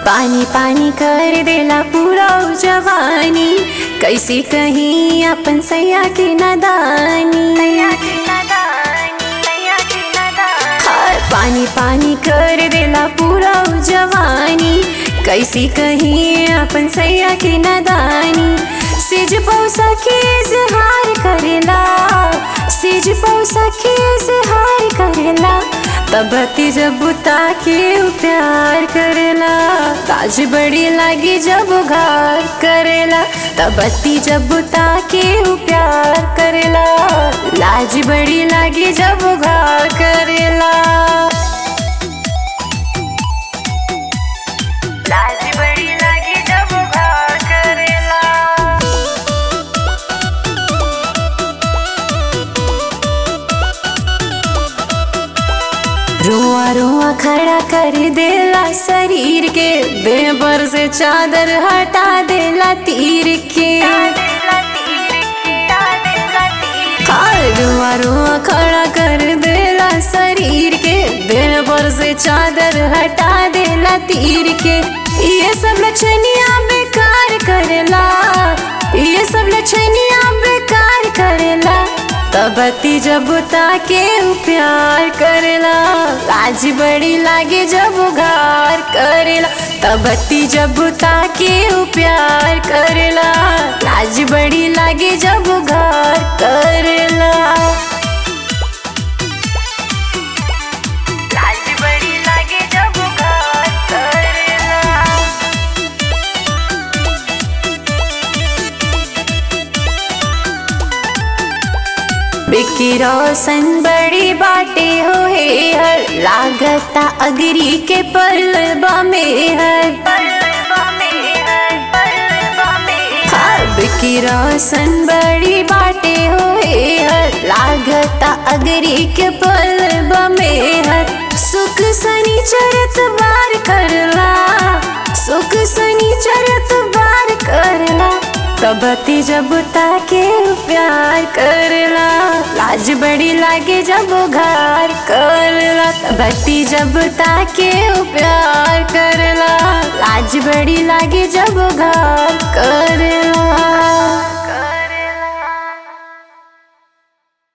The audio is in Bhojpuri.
पानी पानी कर देला पूरा उ जवानी कैसे कहीं अपन सैया के नदानी हाय पानी पानी कर देला पूरा उ जवानी कैसे कहीं अपन सैया के नदानी सिज पौसा के इजहार करेला सिज पौसा के इजहार करेला तबती जब बुता के उ प्यार करेला काज बड़ी लागी जब घार करेला तबती जब बुता के उ प्यार करेला लाज बड़ी लागी जब घार करेला लाज बड़ी लागी जब घार करेला रुआ रुआ खड़ा कर देला शरीर के बेबर से चादर हटा देला तीर के हाँ, रुआ रुआ खड़ा कर देला शरीर के बेबर से चादर हटा देला तीर के ये सब लक्षणिया बेकार करेला ये सब लक्षणिया बेकार करेला तबती जब ताके उ प्यार करेला लाज बड़ी लागे जब घार करेला तबती जब ताके उ प्यार करेला लाज बड़ी लागे जब घार करेला लाज बड़ी लागे जब घार करेला बिकी रोशन बड़ी बाटे हो हे हर लागता अगरी के पलबा में हर हाँ, बिकी रोशन बड़ी बाटे हो हे हर लागता अगरी के पलबा में हर सुख सनी चरत बार करला सुख सनी चरत बार करला तबती जब ताके प्यार करला लाज बड़ी लागे जब घार करला तबती जब ताके प्यार करला लाज बड़ी लागे जब घार करला